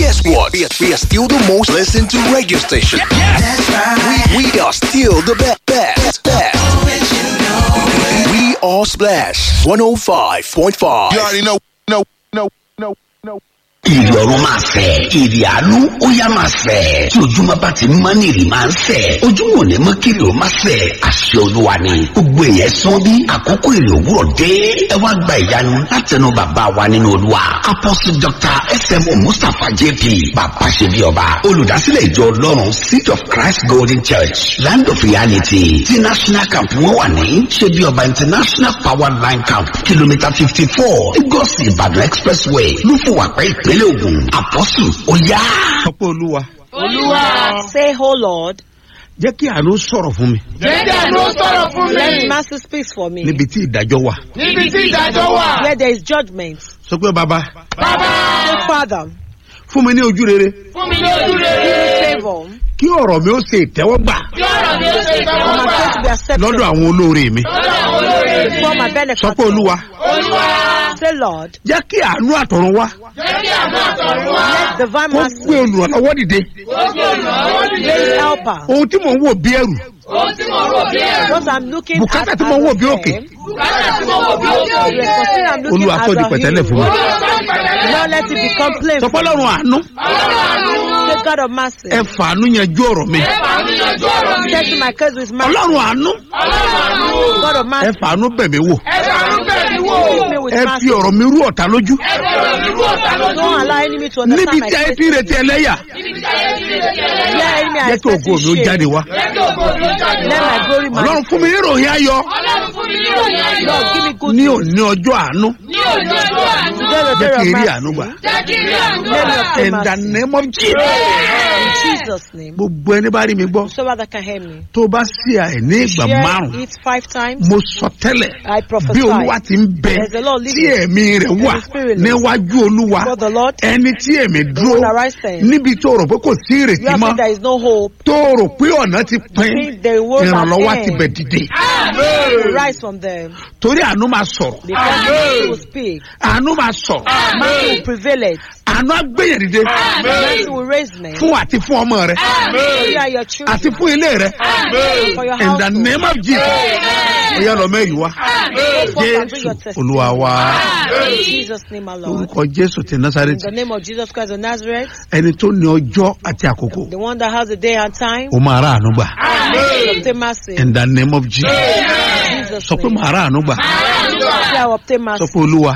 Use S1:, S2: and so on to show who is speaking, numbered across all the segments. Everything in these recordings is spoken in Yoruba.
S1: guess what? We are, we are still the most listened to radio station.
S2: That's right.
S1: We, we are still the best. best, best. We are Splash 105.5.
S3: You already know, know, know, know, know.
S4: ìrì ọ̀run máa fẹ̀ ìrì àánú ó yá máa fẹ̀ tí ojúmọ́ bá ti mọ́ ní ìrì máa ń fẹ̀ ojúmọ́ ò ní mọ́ kí ìrì ó máa fẹ̀ àṣẹ olúwa ni gbogbo èèyàn sán bí àkókò ìrì òwúrọ̀ dé ẹ wá gba ìyanu látẹnu bàbá wa nínú olúwa apostle dr smo mustapha jp bàbá ṣe bí ọba olùdásílẹ̀ ìjọ ọlọ́run seed of christ golden church land of reality ti national camp wọn wà ní ṣe bí ọba international power line camp kìlómítà fifty four lagos ìbàdàn expressway lúfùwàpẹ́ ìpínlẹ̀ ògùn apostle ó yá.
S5: sọ pé olúwa
S6: Say, Oh Lord,
S5: jẹ́ kí àánú sọ̀rọ̀ fún mi
S7: Jẹ́jẹ́ ló sọ̀rọ̀ fún
S6: let
S7: mi.
S6: mercy speak for me.
S5: níbi tí ìdájọ́ wà.
S7: Níbi tí ìdájọ́ wà.
S6: Where there is judgment.
S5: sọ pé bàbá
S7: Bàbá
S6: Say, Father,
S5: fún mi ní ojú rere
S7: fún mi ní ojú rere.
S6: favor.
S5: kí ọ̀rọ̀ mi ó ṣe ìtẹ́wọ́gbà
S7: Kí ọ̀rọ̀ mi ó ṣe
S6: For my
S7: ìtẹ́wọ́gbà.
S6: faith to be accepted
S5: lọ́dọ̀ àwọn olóore mi.
S7: Lọ́dọ̀ àwọn olóore mi.
S6: for my
S5: sọ
S6: benefit.
S5: pé olúwa
S7: Olúwa
S6: Say, Lord,
S5: jẹ́ kí àánú àtọ̀run wá
S7: jẹ́ kí àánú àtọ̀run wá.
S6: let divine
S5: kó
S6: mercy
S5: gbé olùrànlọ́wọ́ dìde.
S7: Ó gbé olùrànlọ́wọ́ dìde.
S6: raise helper.
S5: ohun tí mò ń wò bí ẹrù
S7: Ohun tí mo rò bí ẹ̀rù.
S6: What I'm looking
S5: bùkátà
S6: at
S5: tí mo ń wò bí òkè
S7: Bùkátà tí mo wò bí
S6: The
S7: òkè.
S6: responsibility I'm looking
S5: olúwa
S6: at
S5: sọ di
S6: the
S5: pẹ̀tẹ́lẹ̀ fún mi.
S6: hill.
S7: Olúwa sọ ìpẹ̀lẹ́.
S6: Now let it become plain.
S5: sọ pé ọlọ́run àánú
S7: Ọlọ́run àánú.
S6: Say, God of mercy.
S5: ẹ fàánú yanjú ọ̀rọ̀ mi.
S7: Ẹ fàánú yanjú ọ̀rọ̀ mi.
S6: Settle my case with mercy.
S5: ọlọ́run àánú
S7: Ọlọ́run àánú.
S6: God of
S5: ẹ
S6: mercy.
S5: fàánú bẹ̀ mí wò.
S7: Ẹ fàánú bẹ̀ mí wò.
S6: Treat me with
S5: ẹ
S6: mercy.
S5: fi ọ̀rọ̀ mi rú ọ̀tá lójú.
S7: Ẹ fi ọ̀rọ̀ mi rú ọ̀tá lójú.
S6: Don't allow enemy to understand
S5: níbi
S6: my
S5: tí ayé
S6: case.
S5: ti ń retí ẹlẹ́yà
S7: Níbi tí ayé ti lè ṣe ẹlẹ́yà.
S6: Yeah, enemy are
S5: jẹ́ kí ògo
S6: expecting
S5: mi ó
S6: shame.
S5: jáde wá.
S7: Jẹ́ kí ògo mi ó jáde
S6: Let
S7: wá.
S6: my glory
S5: ọlọ́run
S6: manifest.
S5: fún mi ní ìròyìn ayọ̀
S7: Ọlọ́run fún mi ní ìròyìn ayọ̀.
S6: Lord, give me good
S5: ní
S6: news.
S5: òní ọjọ́ àánú
S7: Ní òní ọjọ́ àánú.
S6: Today the
S5: jẹ́
S6: day
S5: kí
S6: of
S5: n rí
S6: mercy.
S5: àánú gbà.
S7: Jẹ́ kí n rí àánú
S6: Let me
S7: gbà.
S6: obtain
S5: in the
S6: mercy.
S5: name of Jesus.
S6: In Jesus' name.
S5: gbogbo ẹni bá rí mi gbọ́
S6: So that can hear me.
S5: tó bá sí àìní ìgbà
S6: Share
S5: márùn
S6: it five times.
S5: mo sọ tẹ́lẹ̀
S6: I prophesy.
S5: bí olúwa ti ń bẹ
S6: There's a Lord
S5: tí
S6: living.
S5: ẹ̀mí rẹ̀ wà
S6: There's a spirit living.
S5: níwájú olúwa
S6: For the Lord,
S5: ẹni tí ẹ̀mí
S6: the
S5: dúró
S6: one that rise stand.
S5: níbi tó rò pé kò sí
S6: You
S5: ìrètí
S6: have
S5: mọ́
S6: said there is no hope.
S5: tó rò pé ọ̀nà ti pín
S6: think the world
S5: ìrànlọ́wọ́
S6: has
S5: ti
S6: end.
S5: bẹ̀ dìde
S6: You rise from them.
S5: torí àánú máa sọ̀rọ̀
S6: Because mercy will speak.
S5: àánú máa sọ̀rọ̀
S6: Mercy will prevail it.
S5: àánú agbẹ̀yẹ̀ dìde
S6: Mercy will raise me.
S5: fún àti fún ọmọ rẹ
S6: For you are your children.
S5: àti fún ilé rẹ
S6: For your
S5: in the
S6: household.
S5: name of Jesus ó yá lọ mẹ́rin wá
S6: Go forth and bring
S5: jésù
S6: your testimony.
S5: olúwa wa
S6: In Jesus' name, our Lord.
S5: orúkọ jésù ti
S6: In
S5: násàrẹ́tì
S6: the name of Jesus Christ of Nazareth,
S5: ẹni tó ní ọjọ́ àti àkókò
S6: the one that has the day and time,
S5: ó máa rà àánú gbà
S6: will obtain mercy.
S5: in the name of Jesus
S6: In Jesus'
S5: sọ pé
S6: name.
S5: màá rà àánú gbà
S6: Say, I will obtain
S5: sọ
S6: mercy.
S5: pé olúwa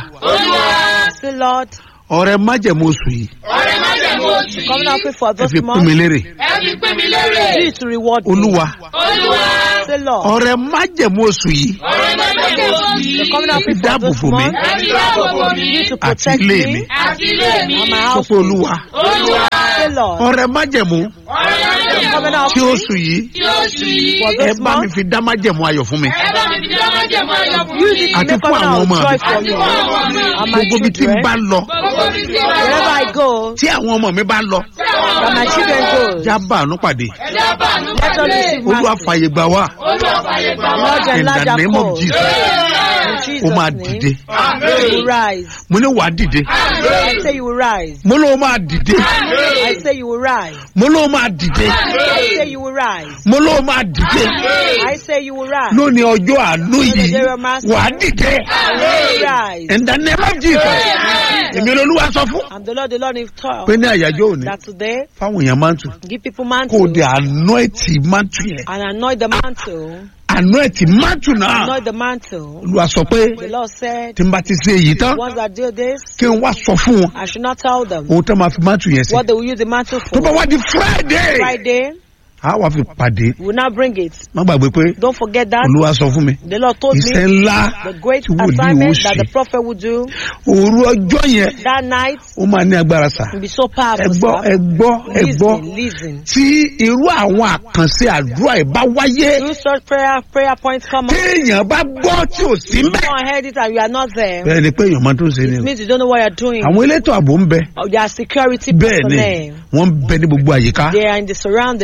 S6: Say, Lord,
S5: ọrẹ májẹ̀mú oṣù yìí
S7: Ọ̀rẹ́ má jẹ̀ mú oṣù
S6: come
S7: yìí.
S6: now pray for
S5: ẹ
S6: this
S5: fi pín
S6: month.
S5: mi lérè
S7: Ẹ fi pín mi lérè.
S6: Do it to reward me.
S5: olúwa
S7: Olúwa.
S6: Say, Lord,
S5: ọrẹ májẹ̀mú oṣù yìí
S7: Ọ̀rẹ́ má jẹ̀ mú oṣù yìí.
S6: come now
S5: ẹ fi
S6: pray for
S5: dáàbò
S6: this
S5: bò mí
S6: month.
S7: Ẹ fi dáàbò bò mí.
S6: Do it to
S5: àti
S6: protect
S5: ilé mi
S6: me
S7: Àti ilé mi.
S6: and my
S5: sọ pé
S6: household.
S5: olúwa
S7: Olúwa.
S6: Say, Lord,
S5: ọrẹ májẹ̀mú
S7: Ọ̀rẹ́ má jẹ̀
S6: come
S7: mú
S6: now
S5: tí oṣù yìí
S7: tí oṣù yìí.
S6: for
S5: ẹ
S6: this
S5: bá mi
S6: month.
S5: fi dá májẹ̀mú ayọ̀ fún mi
S7: Ẹ bá mi fi dá má jẹ̀ mú ayọ̀ fún
S6: Use
S7: mi.
S6: it to
S5: Àti
S6: make
S5: fún
S6: us
S5: àwọn
S6: now
S5: ọmọ mi.
S6: joy for
S7: Àti
S6: me
S7: fún àwọn ọmọ mi.
S6: and my
S5: gbogbo ibi tí n
S6: children.
S5: bá lọ
S7: Gbogbo mi ti wà.
S6: Wherever I go,
S5: tí àwọn ọmọ mi bá lọ
S6: that my children go,
S5: já bá àánú pàdé
S7: Ẹ já bá àánú
S6: let us
S7: pàdé.
S6: receive
S5: olúwa
S6: mercy.
S5: fàyè gbà wá
S7: Olúwa fàyè gbà wá.
S6: Lord,
S5: in
S6: enlarge
S5: the
S6: our
S5: name of
S6: cause.
S5: Jesus
S6: In
S5: ó máa
S6: Jesus'
S5: dìde
S6: name, you will rise.
S5: mo ní wàá dìde
S6: I say you will rise.
S5: mo lóun máa dìde
S6: I say you will rise.
S5: mo lóun máa dìde
S6: I say you will rise.
S5: mo lóun máa dìde
S6: I say you will rise.
S5: lónìí ọjọ́ àánú yìí wàá dìde
S6: You will rise.
S5: in the name of Jesus èmi olúwa sọ fún
S6: I'm the Lord, the Lord in talk.
S5: pé ní àyájọ́ òní
S6: That today,
S5: fáwọn èèyàn máa ń tù
S6: give people
S5: kó o
S6: mantle
S5: dé àánú ẹ̀tì máa tù yẹn
S6: and anoint the mantle.
S5: àánú ẹ̀tì máa tù náà
S6: Anoint the mantle.
S5: olúwa sọ pé
S6: The Lord said,
S5: tí n bá ti ṣe èyí tán
S6: once I do this,
S5: kí n wá sọ fún wọn
S6: I should not tell them
S5: ohun tó máa fi máa tù yẹn sí
S6: what they will use the mantle
S5: tó bá
S6: for.
S5: wá di Friday
S6: Friday,
S5: a wá fi pàdé
S6: we will not bring it.
S5: má gbàgbé pé
S6: Don't forget that.
S5: olúwa sọ fún mi
S6: The Lord told
S5: iṣẹ́
S6: me
S5: ńlá
S6: the great
S5: tí wòlíì ó
S6: assignment that
S5: ṣe
S6: the prophet would do
S5: òru ọjọ́ yẹn
S6: that night
S5: ó máa ní agbára sà
S6: will be so
S5: ẹ
S6: powerful.
S5: gbọ́ ẹ
S6: sir.
S5: gbọ́ ẹ gbọ́
S6: Listen, listen.
S5: tí irú àwọn àkànṣe àdúrà ẹ̀ bá wáyé
S6: Do such prayer prayer points come up.
S5: téèyàn bá gbọ́ tí ò sí
S6: You
S5: mbẹ́.
S6: don't heard it and you are not there.
S5: bẹ́ẹ̀ ni pé èèyàn máa tó ń ṣe ni
S6: It
S5: o
S6: means you don't know what you're doing.
S5: àwọn elétò ààbò ń bẹ
S6: Oh, There are security
S5: bẹ́ẹ̀ ni
S6: personnel.
S5: wọ́n ń bẹ ní gbogbo àyíká
S6: They are in the surroundings.
S5: wọ́n ń bẹ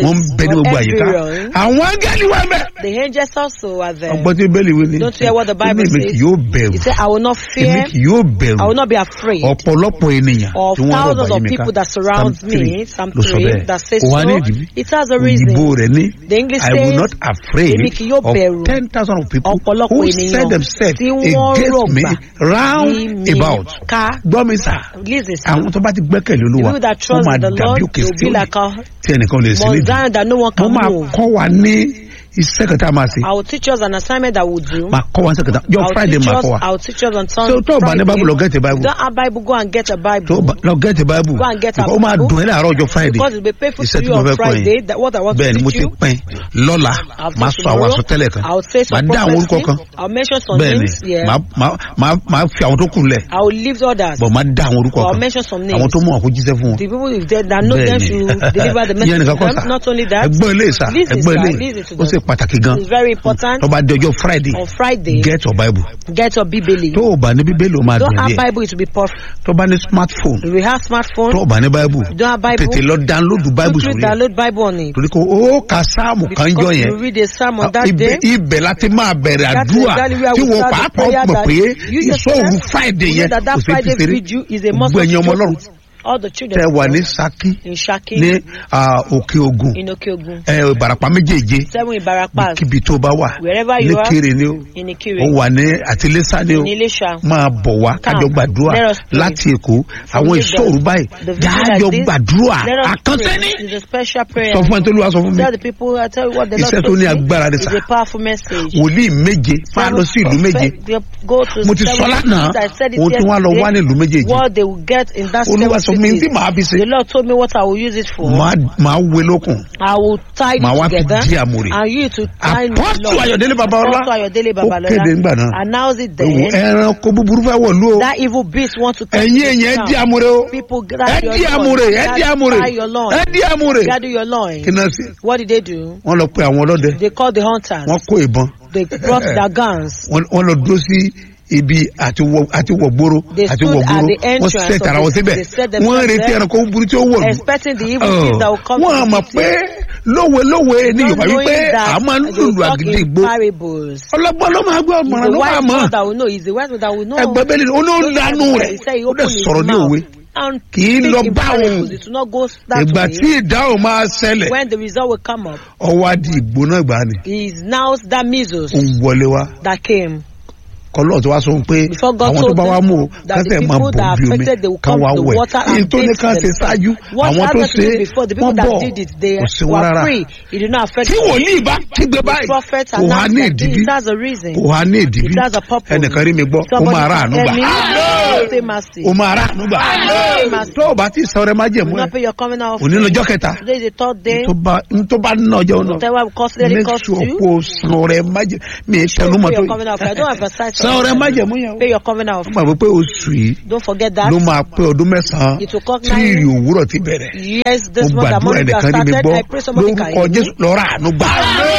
S5: ní gbogbo àyíká
S6: everywhere.
S5: àwọn áńgẹ́lì wà mẹ́.
S6: The angels also are there.
S5: ọgbọ́n tí bẹ́ẹ̀lì wí ni.
S6: Don't you hear what the
S5: Ó ní
S6: Bible
S5: èmi
S6: says?
S5: kì yóò bẹ̀rù
S6: He said, I will not
S5: èmi
S6: fear,
S5: kì yóò bẹ̀rù
S6: I will not be afraid
S5: ọ̀pọ̀lọpọ̀ ènìyàn
S6: of
S5: tí wọ́n rọ̀
S6: thousands
S5: báyìí
S6: of
S5: mi ká
S6: people that surround
S5: Psalm three
S6: me. Psalm
S5: ló sọ
S6: 3
S5: bẹ́ẹ̀
S6: that says
S5: kò wá ní
S6: so.
S5: ìdílé
S6: It has a reason.
S5: òyìnbó rẹ̀ ní
S6: The English
S5: I will
S6: says,
S5: not afraid
S6: èmi kì yóò
S5: of
S6: bẹ̀rù
S5: ten thousand of people
S6: ọ̀pọ̀lọpọ̀
S5: who
S6: ènìyàn
S5: set themselves
S6: tí wọ́n
S5: against me
S6: rọ̀gbà
S5: round
S6: yí mi
S5: about
S6: ká.
S5: gbọ́ mi sà
S6: Listen, sir.
S5: àwọn tó bá ti gbẹ́kẹ̀lé
S6: The
S5: olúwa
S6: people that
S5: wọ́n
S6: trust
S5: máa
S6: in the
S5: dàbí
S6: Lord
S5: òkè
S6: will be
S5: sílẹ̀
S6: like a
S5: tí ẹnìkan ò lè sí
S6: Mount
S5: nídìí
S6: Zion that no one
S5: wọ́n
S6: can
S5: máa
S6: move.
S5: kọ́ wa ní iṣẹ́ kan tá a máa ṣe
S6: I will teach us an assignment that we'll do.
S5: máa kọ́ wa ní iṣẹ́ kan tá yọ
S6: I'll
S5: friday
S6: teach
S5: máa
S6: us,
S5: kọ́ wa
S6: I'll teach us on
S5: so
S6: Sunday.
S5: tó o bá ní bible lọ gẹ́tì bible
S6: Don't have Bible, go and get a
S5: tó o
S6: Bible.
S5: bá lọ gẹ́tì bible
S6: Go and get a
S5: ó máa
S6: Bible.
S5: dùn ẹ́ láàárọ̀ ọjọ́ friday
S6: Because it will be painful
S5: iṣẹ́
S6: to
S5: tí
S6: you
S5: mo
S6: on
S5: fẹ́ kọ́
S6: Friday.
S5: yẹn
S6: That what I want
S5: bẹ́ẹ̀
S6: to
S5: ni mo
S6: teach
S5: ti
S6: you.
S5: pín lọ́la
S6: I'll
S5: máa
S6: say
S5: sọ àwọn
S6: tomorrow,
S5: àsọtẹ́lẹ̀ kan
S6: I'll say some
S5: máa dá àwọn orúkọ
S6: prophecy.
S5: kan
S6: I'll mention some
S5: bẹ́ẹ̀ ni
S6: names. Yeah.
S5: máa máa- máa máa fi àwọn tó kù lẹ̀
S6: I will leave others.
S5: bọ̀ máa dá àwọn orúkọ
S6: I'll
S5: kan
S6: mention some names.
S5: àwọn tó mọ̀ kó jíṣẹ́ fún wọn.
S6: The people if they, that know them
S5: Bẹ́ẹ̀ni.
S6: should deliver the
S5: Ìyẹn
S6: message
S5: nìkan
S6: to
S5: kọ́
S6: them.
S5: sà.
S6: Not only that,
S5: ẹgbọ́n ilé sà
S6: listen,
S5: ẹgbọ́n
S6: sir,
S5: ilé
S6: listen to
S5: ó
S6: them.
S5: ṣe pàtàkì gan
S6: it's very important.
S5: tó bá di ọjọ́ friday
S6: On Friday,
S5: get your bible
S6: get your Bible.
S5: tó o bá ní bíbélì o máa
S6: Don't
S5: dùn
S6: have
S5: díẹ̀
S6: Bible, it will be perfect.
S5: tó bá ní smartphone
S6: If you have smartphone,
S5: tó o bá ní bible
S6: don't have Bible,
S5: tètè lọ download bible
S6: quickly
S5: sórí ẹ̀
S6: download Bible on it.
S5: torí ko ó ka sáàmù kan jọ
S6: Because
S5: yẹn
S6: you read a psalm on that
S5: ibẹ̀
S6: day.
S5: ibẹ̀ láti máa bẹ̀rẹ̀
S6: That's
S5: àdúrà
S6: exactly where
S5: tí
S6: we
S5: wọ́n
S6: start the
S5: pàápàá
S6: prayer
S5: mọ̀
S6: that
S5: pé
S6: you
S5: ìṣòro
S6: yourself,
S5: friday
S6: you know
S5: yẹn
S6: that that
S5: kò sí
S6: Friday
S5: fi ṣeré
S6: vigil is a must
S5: gbogbo ẹ̀yin ọmọ
S6: joke
S5: ọlọ́run
S6: with all the children
S5: tẹ wà ní
S6: of
S5: saki
S6: God in Shaki,
S5: ní ah, òkè ogun
S6: in Okeogun,
S5: ẹ ìbàràpá méjèèje
S6: seven in Barapas,
S5: kíbi tó bá wà
S6: Wherever you
S5: ní
S6: are,
S5: kéré ni ó
S6: in
S5: ó
S6: Ikire,
S5: wà ní àtìlẹ́sà ni ó
S6: in Ilesha.
S5: máa bọ̀ wá kájọ
S6: Come,
S5: gbàdúrà
S6: let us pray.
S5: láti èkó
S6: From
S5: àwọn
S6: Lagos,
S5: ìṣòro báyìí
S6: The video like
S5: jájọ
S6: this,
S5: gbàdúrà
S6: let us
S5: àkànṣe ní.
S6: pray. It's a special prayer.
S5: sọ fún ẹ tó lù wá sọ fún mi
S6: Tell the people, I tell you what the Lord
S5: Iṣẹ́ tó
S6: told
S5: ní
S6: me
S5: agbára ni
S6: is
S5: sà.
S6: a powerful message.
S5: wòlíì méje máa lọ sí ìlú méje
S6: Go to
S5: mo ti
S6: seven
S5: sọ lánàá
S6: cities. I said it
S5: ohun tí wọ́n á lọ wá ní
S6: yesterday.
S5: ìlú méjèèjì
S6: What they will get in that
S5: olúwa sọ
S6: seven
S5: fún mi tí
S6: cities.
S5: màá fi ṣe
S6: The Lord told me what I will use it for.
S5: màá màá wé lókun
S6: I will tie
S5: Màá wá
S6: it
S5: fi
S6: together
S5: dí àmùrè.
S6: and you to tie it
S5: Apostle Ayọ̀délé Babalọ́lá
S6: Apostle Ayọ̀délé
S5: ó kéde ńgbà náà
S6: Babalọ́lá announce it
S5: Ewu,
S6: then
S5: ẹranko búburú fẹ́ wọ̀lú o
S6: that evil beast want to come
S5: ẹ̀yin
S6: to
S5: èèyàn ẹ
S6: town.
S5: dí àmúre o
S6: People
S5: ẹ
S6: gather
S5: dí
S6: your
S5: àmúre
S6: loin.
S5: ẹ dí àmúre
S6: Tie your loin.
S5: ẹ dí àmúre
S6: Gather your loin.
S5: kí náà sí
S6: What did they do?
S5: wọ́n lọ pe àwọn ọlọ́dẹ
S6: They called the hunters.
S5: wọ́n kó ìbọn
S6: They brought their guns.
S5: wọ́n wọ́n lọ dúró sí ibi àti wọ àti wọ gbòòrò
S6: They
S5: àti
S6: stood
S5: wọ
S6: at
S5: gbòòrò
S6: the
S5: wọ́n
S6: entrance
S5: sẹ
S6: of
S5: tara
S6: the-
S5: wọn síbẹ̀
S6: they set
S5: wọ́n
S6: themselves
S5: retí
S6: there,
S5: ẹranko búburú tí ó wọ̀lú
S6: Expecting the evil things that will come
S5: wọ́n
S6: to
S5: mọ̀
S6: the
S5: pé
S6: city.
S5: lówe lówe ní
S6: Not
S5: yorùbá wípé
S6: knowing that
S5: a máa ń
S6: they will
S5: lùlù
S6: talk
S5: àgídí
S6: in
S5: ìgbó
S6: parables.
S5: ọlọ́gbọ́n ló máa gbọ́
S6: He's
S5: ọmọràn
S6: the
S5: ló máa
S6: wise
S5: mọ̀
S6: one that will know. He's the wise one that will know.
S5: ẹgbẹ́ bẹ́ẹ̀ ni ó ní ó lanu rẹ̀
S6: He said he
S5: ó dẹ̀
S6: opened his
S5: sọ̀rọ̀ ní
S6: mouth
S5: òwe
S6: and
S5: kì í
S6: speak
S5: lọ
S6: in
S5: bá
S6: parables.
S5: òun
S6: It will not go that
S5: ìgbà
S6: way.
S5: tí ìdáhùn máa ṣẹlẹ̀
S6: When the result will come up,
S5: ọwọ́ adi ìgbóná ìgbà ni
S6: he is now that measles
S5: ó ń wọlé wá
S6: that came.
S5: kọlọ́ọ̀ tí wàá sọ pé
S6: Before God
S5: àwọn tó
S6: told
S5: bá wá
S6: them
S5: mú o
S6: that the
S5: kásẹ̀ máa
S6: people
S5: bọ̀
S6: that
S5: bí omi
S6: affected, they will
S5: kan
S6: come
S5: wá
S6: to the
S5: wẹ̀
S6: water and
S5: èyí tó ní
S6: bathe
S5: ká ṣe
S6: themselves.
S5: ṣáájú
S6: What
S5: àwọn tó
S6: happened to
S5: ṣe
S6: do before? The people
S5: wọ́n
S6: that
S5: bọ̀
S6: did it, they
S5: kò sí wọn
S6: were
S5: rárá
S6: free. It did not affect
S5: tí
S6: them.
S5: wòlíì bá kígbe
S6: The
S5: báyìí
S6: prophet
S5: kò há ní
S6: announced that
S5: ìdíbí
S6: it has a reason.
S5: kò há ní ìdíbí
S6: It has a purpose.
S5: ẹnìkan rí mi gbọ́ ó
S6: Somebody
S5: máa rà àánú gbà
S6: tell me, say mercy.
S5: ó máa rà àánú gbà
S6: Amen.
S5: tó o bá ti sọ rẹ má
S6: Do
S5: jẹ̀mú ẹ
S6: not pay your coming out.
S5: òní lọ́jọ́ kẹta
S6: Today is the third day.
S5: tó bá tó bá ná ọjọ́ náà
S6: Whatever cost, let it
S5: make
S6: cost
S5: sure
S6: you.
S5: kó o san rẹ má jẹ mi ì tẹnu mọ́
S6: Pay
S5: tó
S6: your coming out. I don't emphasize.
S5: san rẹ má jẹ̀mú yẹn o
S6: Pay your coming out.
S5: wọ́n gbàgbé pé oṣù yìí
S6: Don't forget that.
S5: ló máa pé ọdún mẹ́sàn-án
S6: It will come
S5: tí
S6: nine-
S5: ìrì òwúrọ̀ ti bẹ̀rẹ̀
S6: Yes, this
S5: mo
S6: month that
S5: gbàdúrà
S6: money that
S5: ẹnìkan rí mi
S6: started,
S5: gbọ́
S6: I pray somebody can
S5: lórúkọ
S6: hear me.
S5: jésù lọ rà àánú gbà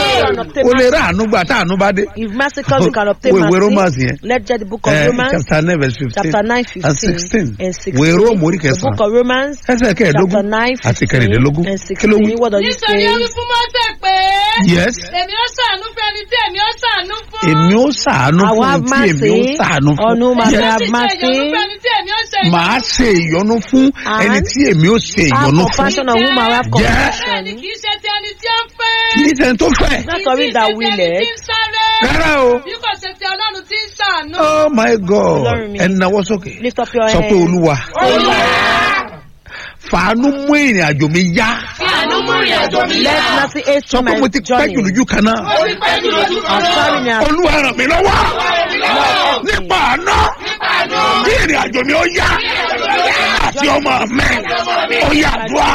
S5: o lè rà àánú gbà tá àánú bá dé
S6: If mercy comes, you can obtain
S5: Wo ìwé Romans
S6: mercy.
S5: yẹn.
S6: Let's get the book of
S5: Eh,
S6: Romans,
S5: chapter nine verse fifteen
S6: chapter 9,
S5: and
S6: 15
S5: sixteen
S6: and 16.
S5: ìwé róòmù orí
S6: The book
S5: kẹsàn-án
S6: of Romans,
S5: ẹsẹ̀
S6: chapter
S5: kẹẹ̀ẹ́dógún
S6: 9,
S5: àti
S6: 15
S5: kẹrìndínlógún
S6: and
S5: kí ló wí
S6: 16. What does it
S7: nítorí ó wí
S6: say?
S7: fún mọ́tẹ̀ pé
S5: yes
S7: èmi ó ṣàánú fún ẹni tí èmi ó ṣàánú fún.
S5: èmi ó ṣàánú
S6: I will
S5: fún
S6: have
S5: tí èmi ó
S6: mercy
S5: ṣàánú fún
S6: on whom I
S5: Yes.
S6: will
S7: Èmi ó
S6: have
S7: sì ṣe
S6: mercy.
S7: ìyọ́nú fún ẹni tí èmi ó ṣe ìyọ́nú
S5: màá ṣe ìyọnu fún
S6: And
S5: ẹni tí èmi ó ṣe
S6: Have
S5: ìyọnu fún
S6: compassion on whom I will have
S5: Yeah.
S6: compassion.
S7: bẹ́ẹ̀ni kì í ṣe ti ẹni tí ó fẹ́.
S5: kì í ṣe tó fẹ́
S6: Not
S7: Kì í
S6: sorry
S7: sì
S6: that
S7: ṣe ti
S6: will
S7: ẹni
S6: it.
S7: tí ń sáré.
S5: rárá o
S7: bí kò ṣe ti ọlọ́run tí ń ṣàánú.
S5: oh my god
S6: Ọlọ́run mi.
S5: ẹ nawọ́ sókè
S6: Lift up your
S5: sọ pé
S6: hand.
S5: olúwa fàánú mú ìrìn àjò mi yá
S7: Fi àánú mú ìrìn àjò mi
S6: Let
S7: yá.
S6: mercy aid
S5: sọ
S6: to
S5: pé
S6: my
S5: mo ti pẹ́
S6: journey.
S5: jù lójú kan náà
S7: Ó ti pẹ́ jù lójú kan
S6: I'm sorry
S7: náà.
S6: now.
S5: olúwa ràn mí lọ́wọ́ nípa àná kí ìrìn àjò mi ó yá àti ọmọ mi ó yá dùá.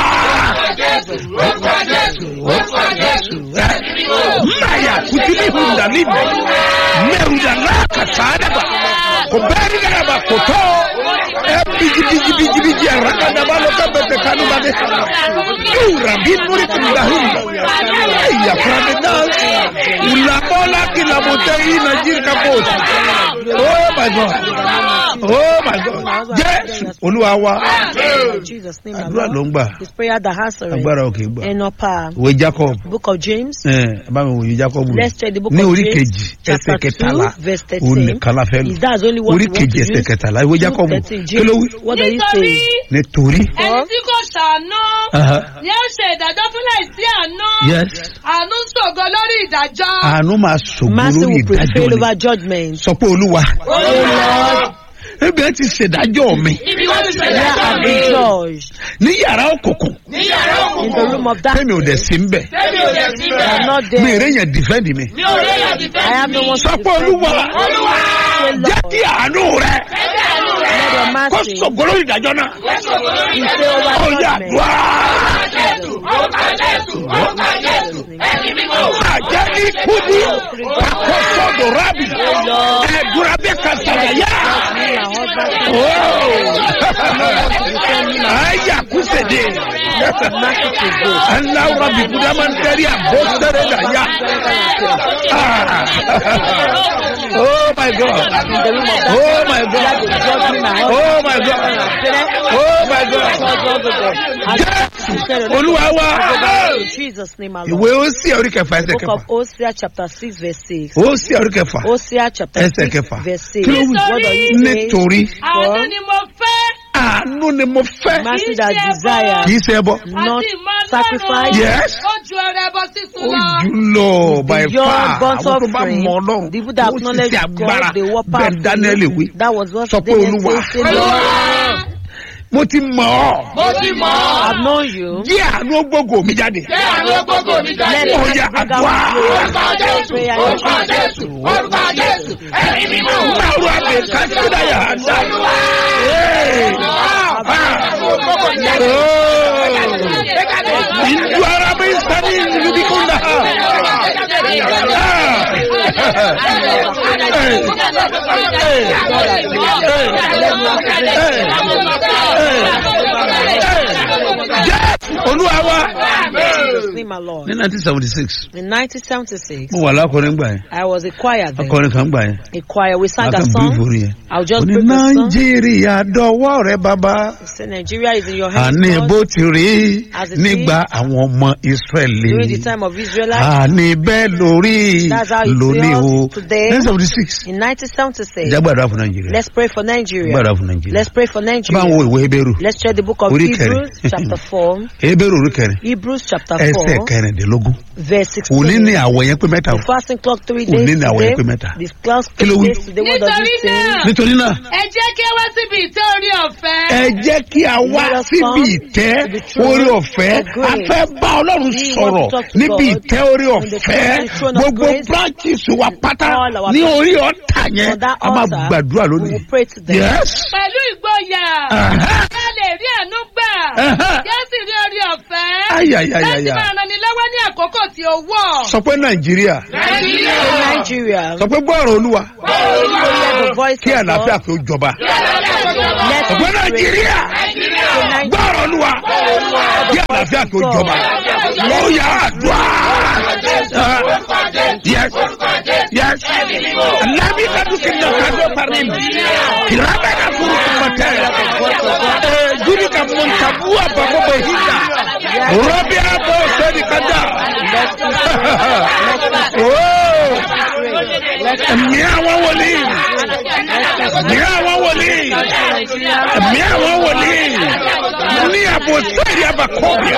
S5: Maya kutili hundalini merudala kasadaba ko beri daba koto e biji biji biji biji raka daba lo ka bete ka kanu bade ura bi nuri kunda hinda ya frade nas ulabola kila motei na jirka bosi oh my god oh my god jésù olúwa wa
S6: In Jesus' name, my
S5: àdúrà ló
S6: Lord.
S5: ń gbà
S6: His prayer that answering.
S5: agbára òkè gbà
S6: And upper
S5: ìwé jacob
S6: book of James.
S5: ẹ bá mi wòye jacob
S6: Let's check the book
S5: ní
S6: of
S5: orí
S6: James,
S5: kejì ẹsẹ
S6: chapter
S5: kẹtàlá
S6: 2, verse 13.
S5: òun nìkan la fẹ́ lò
S6: Is that only what
S5: orí
S6: you want
S5: kejì
S6: to
S5: ẹsẹ
S6: use?
S5: kẹtàlá ìwé jacob
S6: 2:13,
S5: kí ló wí.
S6: What does he
S7: nítorí
S6: say?
S5: nítorí
S7: ẹni tí kò ṣàánú
S5: Aha.
S7: ni ó ṣe ìdájọ́ fún láìsí àánú
S5: yes
S7: àánú ṣògo lórí ìdájọ́.
S5: àánú máa ṣògo
S6: Mercy
S5: lórí
S6: will
S5: ìdájọ́
S6: prevail
S5: ni
S6: over judgment.
S5: sọ pé olúwa
S6: Oh Lord,
S5: ebi ẹ ti ṣèdájọ́ mi
S7: ibi wọ́n ti
S6: where have been judged
S5: ní yàrá òkùnkùn
S7: ní yàrá
S6: in the room of
S5: fẹ́mi ò dẹ̀
S6: darkness.
S5: sí ń bẹ̀
S7: tẹ́mi ò lè sí
S6: I am not
S5: mi èrè
S6: there.
S5: yẹn dìfẹ́ǹdì mi
S7: mi ò rí èyàn ti fẹ́
S6: I have no one to
S5: sọ pé
S6: defend
S5: olúwa
S6: me. Say,
S5: jẹ́
S6: Lord,
S5: kí àánú rẹ
S6: let your
S5: kó
S6: mercy
S5: ṣògo lórí ìdájọ́ náà
S6: prevail
S5: ó
S6: over
S5: yà
S6: judgment.
S5: dùá àjẹ́ ní kúdí àkóso dòrábì ẹ̀dúrà bí kàtàyà aya kusede alawura bi kudamantari abosere da ya Ah. oh my god oh my god oh my god oh my god olúwa wa
S6: In Jesus' name, our
S5: ìwé
S6: Lord.
S5: ó sí orí kẹfà ẹsẹ
S6: Book
S5: kẹfà
S6: of Hosea chapter 6 verse 6.
S5: ó sí orí kẹfà
S6: Hosea chapter
S5: Ẹsẹ̀
S6: 6
S5: kẹfà.
S6: verse 6.
S5: Kí ló wí?
S6: What does it say?
S5: nítorí
S7: àánú ni mo fẹ́
S5: àánú ni mo fẹ́
S6: Mercy that
S5: kì
S6: desire,
S5: í ṣe ẹbọ
S6: not
S7: àti ìmọ̀
S6: sacrifice.
S5: Yes.
S7: ó ju ẹrẹ ẹbọ sísun
S5: ó
S7: lọ.
S5: jù lọ by
S6: Beyond
S5: far
S6: burnt
S5: àwọn tó bá
S6: offering,
S5: mọ ọlọ́run
S6: the people that
S5: ó sì
S6: acknowledge
S5: ṣe agbára
S6: God, they were
S5: bẹ́ẹ̀
S6: powerful.
S5: daniel wí
S6: That was what
S5: Sọ pé
S6: Daniel
S5: Olúwa.
S6: said, say, Lord,
S5: mo ti mọ̀ ọ́
S7: mo ti mọ̀ ọ́.
S6: I've known you.
S5: jí àánú gbogbo mi jáde
S7: Ṣé àwọn gbogbo mi
S6: Let
S7: jáde?
S5: Ó
S6: us
S5: yá,
S6: bring
S5: àdúrà.
S6: out
S7: Orúkọ Jésù,
S6: prayer.
S7: orúkọ Jésù, orúkọ Jésù, ẹ̀mí mímọ́.
S5: Maru abe kasida ya anda. Hey. Ah. Oh. Indu arabe sani yubikunda. Ah. Hey. Hey. Yes. Olúwa wa.
S6: Jesus' name, my Lord.
S5: Ní nineteen seventy six,
S6: In 1976,
S5: mo wà lákọrin gbà yẹn.
S6: I was a choir then.
S5: Akọrin kan gbà yẹn.
S6: A choir. We sang a
S5: Akàn bí
S6: song.
S5: ìforí yẹn.
S6: I'll just
S5: Oní
S6: break the song.
S5: Nàìjíríà dọwọ́ rẹ bàbá.
S6: Say Nigeria is in your hands.
S5: Àní
S6: Lord.
S5: bó ti rí
S6: As it
S5: nígbà àwọn ọmọ Ísírẹ́lì.
S6: During the time of Israelites,
S5: Àní bẹ́ẹ̀ lórí
S6: That's how it
S5: lónìí o.
S6: feels today.
S5: Nineteen seventy six.
S6: in 1976,
S5: Ìjà gbàdúrà fún Nàìjíríà.
S6: let's pray for Nigeria.
S5: Gbàdúrà fún Nàìjíríà.
S6: Let's pray for
S5: Bá ń
S6: Nigeria.
S5: wo ìwé Ebéèrú.
S6: Let's check the book of
S5: Orí kẹrin.
S6: Hebrews, chapter 4.
S5: Ebéèrú orí kẹrin.
S6: Hebrews, chapter
S5: Ẹsẹ̀
S6: 4,
S5: kẹrìndínlógún.
S6: verse
S5: Òní
S6: 16.
S5: ní àwọ̀ yẹn pé mẹ́ta o.
S6: The fasting clock three
S5: Òní
S6: days
S5: ní àwọ̀
S6: today.
S5: yẹn pé mẹ́ta.
S6: The class
S5: Kí ló
S6: three
S5: wí?
S6: days today. What does
S7: Nítorí
S6: it say?
S7: náà,
S5: Nítorí náà.
S7: ẹ jẹ́ kí ẹ wá síbi ìtẹ́ orí ọ̀fẹ́.
S5: ẹ jẹ́ kí a wá
S6: Let us
S5: síbi
S6: come
S5: ìtẹ́
S6: to the throne
S5: orí ọ̀fẹ́
S6: of grace.
S5: a fẹ́ bá ọlọ́run
S6: We
S5: sọ̀rọ̀
S6: want to talk to
S5: níbi
S6: God
S5: ìtẹ́ orí
S6: in the
S5: ọ̀fẹ́
S6: throne of
S5: gbogbo
S6: grace.
S5: branches wa pátá
S6: All our
S5: ní
S6: branches.
S5: orí ọ̀tà yẹn
S6: On that
S5: a máa
S6: altar,
S5: gbàdúrà
S6: We
S5: lónìí.
S6: will pray to them.
S5: yes
S7: Pẹ̀lú ìgboyà.
S5: Aha.
S7: Ẹ lè rí àánú gbà.
S5: Aha.
S7: Kí ẹ sì rí orí ọ̀fẹ́. Láti
S5: ayayayaya
S7: máa ràn ní lọ́wọ́ ní àkókò tí ó wọ̀.
S5: sọ pé nàìjíríà
S7: Nàìjíríà.
S6: In Nigeria,
S5: sọ pé gbọ́ọ̀rọ̀ olúwa
S6: hear the voice
S5: kí
S6: of
S5: àlàáfíà
S6: God.
S5: kí ó jọba
S6: Let's
S5: sọ pé
S6: pray.
S5: nàìjíríà
S6: In Nigeria,
S5: gbọ́ọ̀rọ̀ olúwa kí àlàáfíà kí ó jọba ó yà á dùn yes yes lábí kàdúkì náà kàdó parí ìrábẹ́ náà fúru kùmọ̀tẹ́ júlì ka mọ̀ntàbú àbàbọ̀ bẹ̀ híjà rọ́bì àbọ̀ sẹ́ni kàdá ẹ̀mí àwọn wòlíì ẹ̀mí àwọn wòlíì ẹ̀mí àwọn wòlíì ní àbò sẹ́ẹ̀rì àbàkọ́bìà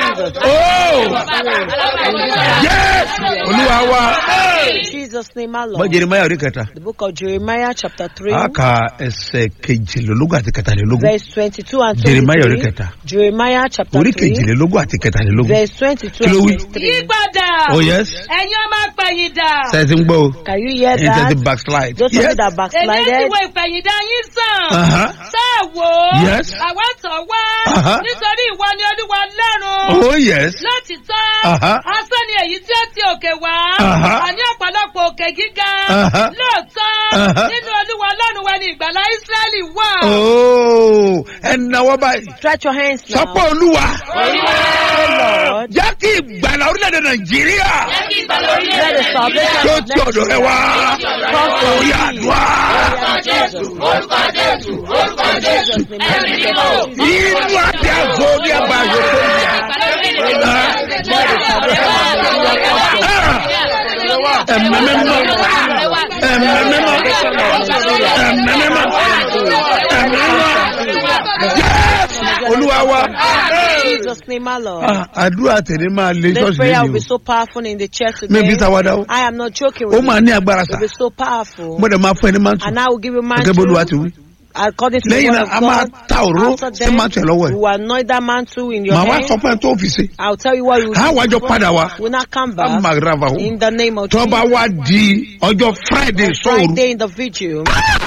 S5: yes olúwa wa.
S6: In Jesus' name, our
S5: bọ́
S6: Lord.
S5: jeremaya orí kẹta
S6: The book of Jeremiah, chapter 3,
S5: a ka ẹsẹ̀ kejìlélógún àti kẹtàlélógún
S6: verse 22 and
S5: Jeremiah orí
S6: 23.
S5: kẹta
S6: Jeremiah, chapter
S5: orí
S6: 3,
S5: kejìlélógún àti kẹtàlélógún
S6: verse 22
S5: Kí ló
S6: and
S5: wí?
S6: 23.
S7: Yípadà.
S5: oh yes
S7: Ẹ̀yin ọmọ apẹ̀yìndà.
S5: sẹ́ẹ̀tì ń gbọ́ o
S6: Can you hear
S5: ẹ̀yin
S6: that?
S5: tẹ̀sí backslide
S6: Those of
S5: yes
S6: you that
S7: Èmi ti
S6: backslided,
S7: wo ìpẹ̀yìndà yín sàn.
S5: Uh-huh.
S7: Ṣáà wò ó.
S5: Yes.
S7: Àwa tọ̀ wá.
S5: Uh-huh.
S7: Nítorí ìwọ ni Olúwa lọ́run.
S5: oh yes
S7: Lótìtọ́,
S5: Uh-huh.
S7: asán ni èyí tí ó ti òkè wá.
S5: Uh-huh.
S7: Àní ọ̀pọ̀lọpọ̀ òkè gíga.
S5: Uh-huh.
S7: Lóòótọ́,
S5: Uh-huh.
S7: nínú Olúwa Ọlọ́run wa ni ìgbàlá Ísírẹ́lì wà.
S5: oh ẹ ẹnáwó báyìí
S6: Stretch your hands now.
S5: sọpọ olúwa
S6: Say, Lord,
S5: jẹ́ kí ìgbàlá orílẹ̀-èdè nàìjíríà
S6: let the salvation
S5: tó
S6: of
S5: ti ọ̀dọ̀ rẹ wá orí àdúrà
S6: Jesus. Jesus' name.
S5: inú àti àgọ́ ní àbáyọ tó ń yà. ẹ̀mẹ́mẹ́mọ́ ẹ̀mẹ́mẹ́mọ́ ẹ̀mẹ́mẹ́mọ́ ẹ̀mẹ́mẹ́mọ́ Yes! olúwa wa
S6: Jesus' name, my Lord.
S5: Ah, àdúrà tẹ̀lé máa lé
S6: This
S5: ṣọ́ọ̀ṣì
S6: prayer will
S5: lẹ́yìn
S6: be so powerful in the church
S5: o mi bí
S6: today.
S5: tàwádà o
S6: I am not joking
S5: ó
S6: with
S5: máa
S6: you.
S5: ní agbára
S6: It
S5: sà
S6: will be so powerful.
S5: mo dẹ̀ máa fún ẹni máa tù
S6: And I will give you my
S5: gẹ́gẹ́ bó olúwa ti wí
S6: according to the
S5: lẹ́yìn
S6: word
S5: náà
S6: of
S5: a máa
S6: God.
S5: ta òróró
S6: After
S5: sí
S6: them,
S5: máa tẹ̀ lọ́wọ́ ẹ̀
S6: you will anoint that mantle in your
S5: màá wá
S6: hand.
S5: sọ fún ẹ tó fi ṣe
S6: I'll tell you what you
S5: á wájọ padà wá
S6: will not come
S5: á
S6: back
S5: máa rava o
S6: in the name of
S5: tó bá
S6: Jesus.
S5: wá di ọjọ́ friday sọ̀rọ̀
S6: Friday in the vigil,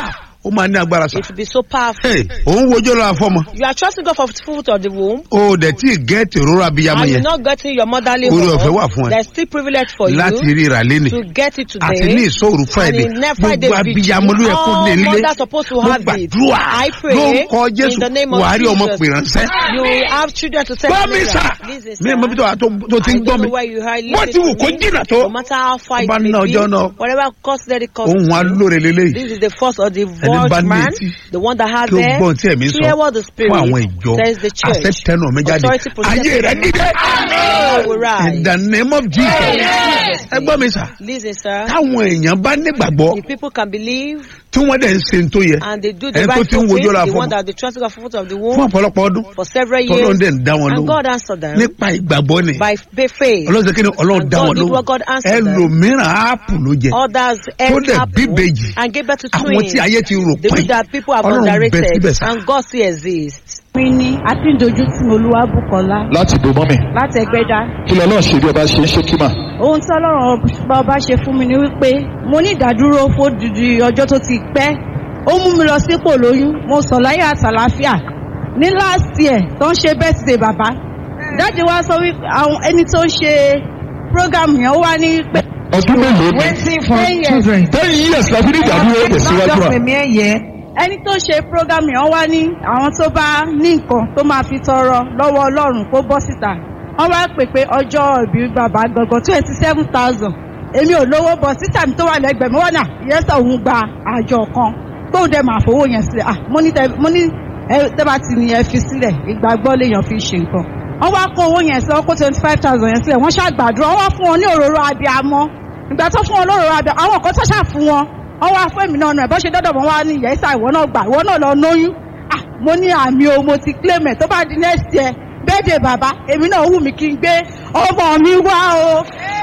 S5: ó máa ní agbára sà
S6: it will be so powerful.
S5: Hey, òun wojú lọ àfọmọ
S6: You are trusting God for the fruit of the womb,
S5: o dẹ̀ tí gẹ́ẹ̀tì òróró abiyamọ
S6: and you're
S5: yẹn
S6: not getting your motherly
S5: Oore ọ̀fẹ́ wà
S6: womb.
S5: fún ẹ.
S6: There's still privilege for you
S5: láti ríra léni
S6: to get it
S5: àti ní
S6: today.
S5: ìṣòro friday
S6: And in next Friday
S5: gbogbo
S6: vigil,
S5: abiyamọ ló yẹ kó
S6: all
S5: lè lé
S6: mothers supposed to
S5: mo
S6: have it.
S5: gbàdúrà
S6: I
S5: ló
S6: pray
S5: ń kọ jésù
S6: in the name of
S5: wàá rí ọmọ
S6: Jesus.
S5: pè ránṣẹ́.
S6: You will have children to send
S5: gbọ́ mi
S6: later.
S5: sà
S6: Listen,
S5: mi
S6: sir.
S5: mọ bí tó wà tó tó ti
S6: I
S5: ń gbọ́
S6: don't
S5: mi
S6: know where you are
S5: wọ́n ti wù
S6: listening
S5: kó
S6: to me.
S5: jìnnà tó
S6: No matter how far it
S5: Ọba
S6: may
S5: náà
S6: be,
S5: ọjọ́ náà.
S6: whatever cost let it cost
S5: ohun wa
S6: you.
S5: lóore lélẹ́yìí
S6: This is the first of the
S5: bá
S6: voice
S5: ní
S6: man,
S5: etí
S6: the one that has
S5: kí ó
S6: there.
S5: gbọ́n tí ẹ̀mí sọ
S6: Hear what the Spirit
S5: fún àwọn ìjọ
S6: says the church.
S5: àṣẹ tẹnu mi jáde
S6: Authority possesses
S5: ayé rẹ dídẹ
S6: All will rise.
S5: in the name of jesus ẹ gbọ́ mi sà
S6: Listen, sir.
S5: táwọn èèyàn bá nígbàgbọ́
S6: If people can believe
S5: tí wọ́n dẹ̀ ń se ń tó yẹ
S6: and they do the
S5: ẹni tó
S6: right
S5: ti ń
S6: thing,
S5: wojú ọ̀la
S6: the
S5: fún
S6: one that they trust God for fruit of the
S5: fún
S6: womb
S5: ọ̀pọ̀lọpọ̀ ọdún
S6: for several
S5: tọ́lọ́run
S6: years,
S5: dẹ̀ ń dá wọn
S6: and
S5: lóhùn
S6: God answered them
S5: nípa ìgbàgbọ́ ni
S6: by by faith.
S5: ọlọ́run ṣe kí ni ọlọ́run
S6: And
S5: dá
S6: God
S5: wọn
S6: did
S5: lóhùn
S6: what God answered them.
S5: ẹlòmíràn áàpù ló jẹ
S6: Others
S5: tó
S6: ate
S5: dẹ̀
S6: apple
S5: bíbejì
S6: and gave birth to
S5: àwọn
S6: twins.
S5: tí ayé ti rò
S6: The
S5: pé
S6: way that people have
S5: ọlọ́run bẹ
S6: underrated
S5: síbẹ̀ sá
S6: and God still exists.
S2: mi ní akíndójútì olúwabùkọ́lá
S3: láti bò mọ́mì
S2: láti ẹgbẹ́dá
S3: kí lọ náà ṣe bí ọba ṣe ń ṣe kímà.
S2: ohun tí ọlọ́run ọba ọba ṣe fún mi ni wípé mo ní ìdádúró fódìdí ọjọ́ tó ti pẹ́ ó mú mi lọ sípò lóyún mo sọ láyé àtàláfíà ní last year tó ń ṣe birthday bàbá dájú wa sọ wípé àwọn ẹni tó ń ṣe program yẹn ó wá ní pé.
S3: ọdún mélòó ni
S2: waiting for children.
S3: ten years la fi ní ìdádúró tẹ̀síwájú à.
S2: ẹni tó ṣe program yẹn wá ní àwọn tó bá ní nǹkan tó máa fi tọrọ lọ́wọ́ ọlọ́run kó bọ́ síta wọ́n wá pè pé ọjọ́ ìbí bàbá gangan twenty seven thousand èmi ò lówó bọ̀ sísà mi tó wà lẹ́gbẹ̀ẹ́ mi wọ́n náà ìyẹ́sà òun gba àjọ kan tóun dẹ̀ máa fowó yẹn sílẹ̀ ah mo ní tẹ mo ní ẹ tẹ́bà tí ni ẹ fi sílẹ̀ ìgbàgbọ́ lèèyàn fi ṣe nǹkan wọ́n wá kó owó yẹn sílẹ̀ wọ́n kó twenty five thousand yẹn sílẹ̀ wọ́n ṣàgbàdúrà wọ́n wá fún wọn ní òróró abiyamọ ìgbà tó fún wọn lóróró abiyamọ àwọn kan tó ṣà fún wọn wọ́n wá fún èmi náà nù ẹ̀ bọ́ ṣe dọ́dọ̀ wọn wá ní ìyẹ́sà ìwọ náà gbà ìwọ náà lọ lóyún ah mo ní àmì o mo ti claim ẹ̀ tó bá di next year bẹ́ẹ̀dẹ̀ bàbá èmi náà wù mí kí n gbé ọmọ mi wá o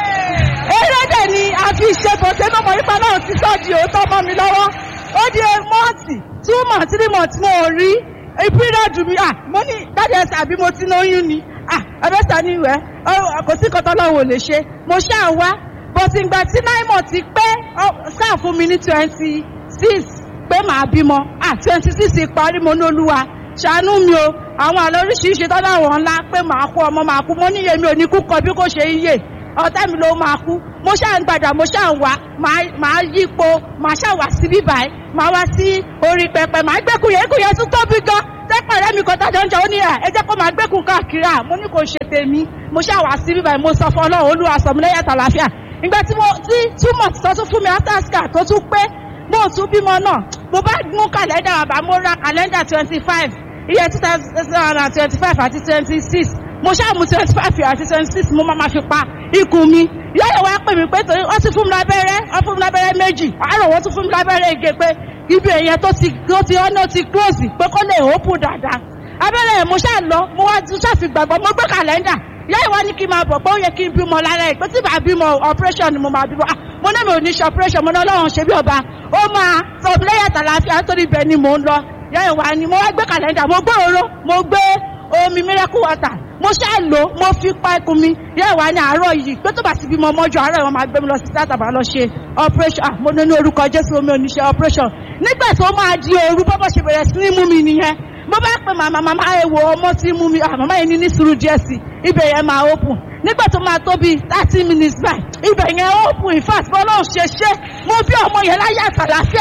S2: erédè ni a fi ṣe bọ̀tẹ́ náà mọ̀ nípa náà ti sọ́ di òótọ́ mọ́ mi lọ́wọ́ ó di mọ́ọ̀tì two months three months mo ò rí ìpínlẹ̀ mi à mo ní dájú ẹsẹ̀ àbí mo ti lóyún ni à ẹ̀bẹ̀sà ni ìwẹ̀ kò sí kọ́tọ́ lọ́wọ́ ò lè ṣe mo ṣáà wá bọ̀tì ìgbà tí nine months ti pé sáà fún mi ní twenty six pé màá bímọ à twenty six parí mo ní olúwa ṣàánú mi o àwọn àlọ́ oríṣiríṣi tọ́lá àwọn ńlá pé màá kú ọmọ màá kú mo níye mi ò ní kú kọ bí kò ṣe yíyè ọ̀tá mi ló máa kú mo ṣáà ń gbàdà mo ṣáà ń wá màá yípo màá ṣáà wá sí bíbáyìí màá wá sí orí pẹpẹ màá gbẹ́kùn yẹn kùn yẹn tún tóbi gan tẹ́pẹ̀ rẹ́ mi kan tájọ́ ń jẹ ó ní ẹ̀ ẹ jẹ́ kó máa gbẹ́kùn káàkiri à mo ní kò ṣe tèmi mo ṣáà wá sí bíbáyìí mo sọ fún ọlọ́run olúwa sọ mi lẹ́yìn àtàlàfíà ìgbà tí mo tí túmọ̀ tó tún fún mi after scar tó tún pé mo tún bímọ náà mo bá mú kàlẹ́ndà bàbá mo ra kàlẹ́ndà twenty five iye two thousand and twenty five àti twenty six mo ṣáàmù twenty five àti twenty six mo máa ma fi pa ikùn mi yáyọ̀ wá pè mí pé torí wọ́n ti fún mi lábẹ́rẹ́ wọ́n fún mi lábẹ́rẹ́ méjì àárọ̀ wọ́n tún fún mi lábẹ́rẹ́ ege pé ibi èèyàn tó ti tó ti ọ́nà ti close pé kó lè open dáadáa abẹ́rẹ́ yẹn mo ṣáà lọ mo wá tún ṣàfi gbàgbọ́ mo gbé kàlẹ́ndà yáyọ̀ wá ní kí n máa bọ̀ pé ó yẹ kí n bímọ lára ẹ̀ pé tí bàá bímọ operation ni mo máa bímọ ah mo ní mi ò ní ṣe operation mo ní ọlọ́run ṣe bí ọba ó máa sọ lẹ́yìn àtàlàáfíà nítorí ibẹ̀ ni mò ń lọ yáyọ̀ wá ní mo wá gbé kàlẹ́ndà mo gbé òró mo gbé omi miracle water mo ṣáà lò mo fi pa ikùn mi yáyọ̀ wá ní àárọ̀ yìí pé tó bá ti bímọ mọ́jú àárọ̀ yìí wọ́n máa gbé mi lọ sí sáà tàbá lọ ṣe operation ah mo ní ní orúkọ jésù omi ò ní ṣe operation nígbà tó máa di òru bọ́bọ̀ ṣe bẹ̀rẹ̀ sí ní mú mi nìyẹn mo bá pè màmá màmá ẹ wo ọmọ tí mú mi ah màmá yẹn ní ní sùúrù díẹ̀ sí ibẹ̀ yẹn máa open nígbà tó máa tó bíi thirty minutes by ibẹ̀ yẹn open in fact bọ́lá ò ṣe ṣe mo bí ọmọ yẹn láyé àtàlàfíà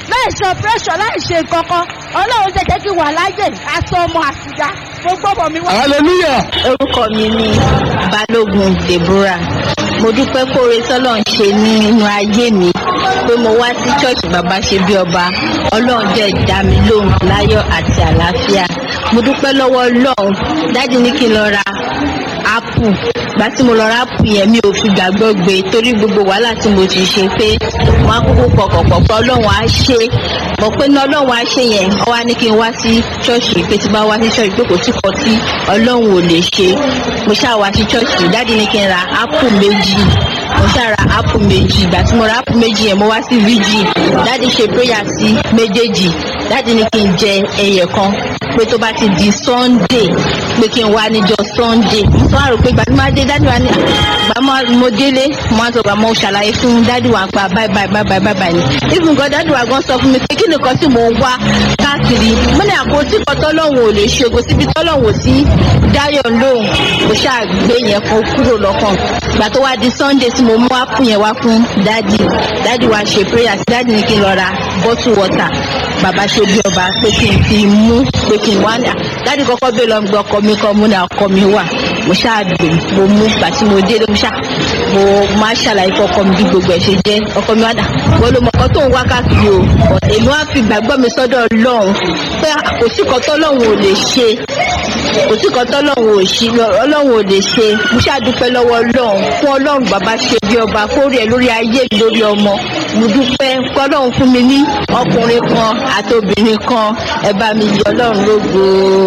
S2: láì ṣe operation láì ṣe kankan ọlọ́run jẹ́ jẹ́ kí wà láyè aṣọ ọmọ àtìyá gbogbo ọmọ mi wá.
S3: hallelujah.
S8: orúkọ mi ni balógun deborah mo dúpẹ́ kóore tọ́lọ̀ ń ṣe nínú ayé mi pé mo wá sí ṣọ́ọ̀ṣì bàbá ṣe bí ọba ọlọ́run jẹ́ dá mi lóhùn láyọ̀ àti àlàáfíà mo dúpẹ́ lọ́wọ́ ọlọ́run dájú ní kí n lọ ra apple gbà tí mo lọ ra apple yẹn mi ò fi gbàgbọ́ gbé torí gbogbo wàhálà tí mo ti ṣe pé wọn á kúkú pọkànpọ̀ pé ọlọ́run á ṣe mọ̀ pé ní ọlọ́run á ṣe yẹn ọ wá ní kí n wá sí ṣọ́ọ̀ṣì pé tí bá wá sí ṣọ́ọ̀ṣì pé kò sí kan tí ọlọ́run ò lè ṣe mo ṣáà wá sí ṣọ́ọ̀ṣì dáàdi ní kí n ra apple méjì mo ṣáà ra apple méjì ìgbà tí mo ra apple méjì yẹn mo wá sí vg dáàdi ṣe prayer sí méjèèjì dáàdi ní kí n jẹ ẹyẹ kan pé tó bá ti di sunday pé kí n wá níjọ sunday mo tún wá rò pé ìgbà tí mo bá dé dáàdi wa ní ìgbà mo délé mo á sọ pé mo ṣàlàyé fún dáàdi wa pa báyìí báyìí báyìí báyìí báyìí ni even gan dáàdi wa gan sọ fún mi pé kí nìkan tí mò ń wá káàkiri mo ní àkótí kan tọ́lọ́hún ò lè ṣe kò síbi tọ́lọ́hún ò sí dáyọ̀ lóhùn mo ṣáà gbé yẹn kan kúrò lọ́kàn ìgbà tó wá di sunday tí mo mú ápù yẹn wá fún dáàdi dáàdi wa ṣe prayer sí dáàdi ní kí n lọ ra bottle water bàbá ṣe bí ọba pé kí n fi mú pé kí n wá ní à dáàdi kọ́kọ́ bẹ́ẹ̀ lọ gbọ́ ọkọ mi kọ́ mú ní ọkọ mi wà mo ṣáà dùn mo mú gbà tí mo délé mo ṣáà mo máa ṣàlàyé fún ọkọ mi bí gbogbo ẹ̀ ṣe jẹ́ ọkọ mi wá dà wọ́n ló mọ ọkọ tó ń wá káàkiri o èmi wá fi gbàgbọ́ mi sọ́dọ̀ ọlọ́run pé kò sí kan tọ́lọ́run ò lè ṣe kò sí kan tọ́lọ́run ò ṣe ọlọ́run ò lè ṣe mo ṣàdúpẹ́ lọ́wọ́ ọlọ́run fún ọlọ́run bàbá ṣe bí ọba kórè ẹ̀ lórí ayé mi lórí ọmọ mo dúpẹ́ kọ́ ọlọ́run fún mi ní ọkùnrin kan àti obìnrin kan ẹ bá mi yọ ọlọ́run lógo.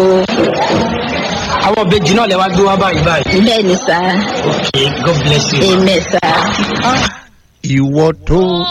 S9: àwọn ìbejì náà lè wá gbé wá báyìí báyìí.
S8: bẹ́ẹ̀ ni sá
S9: okay god bless you.
S8: amen sá.
S5: ìwọ tó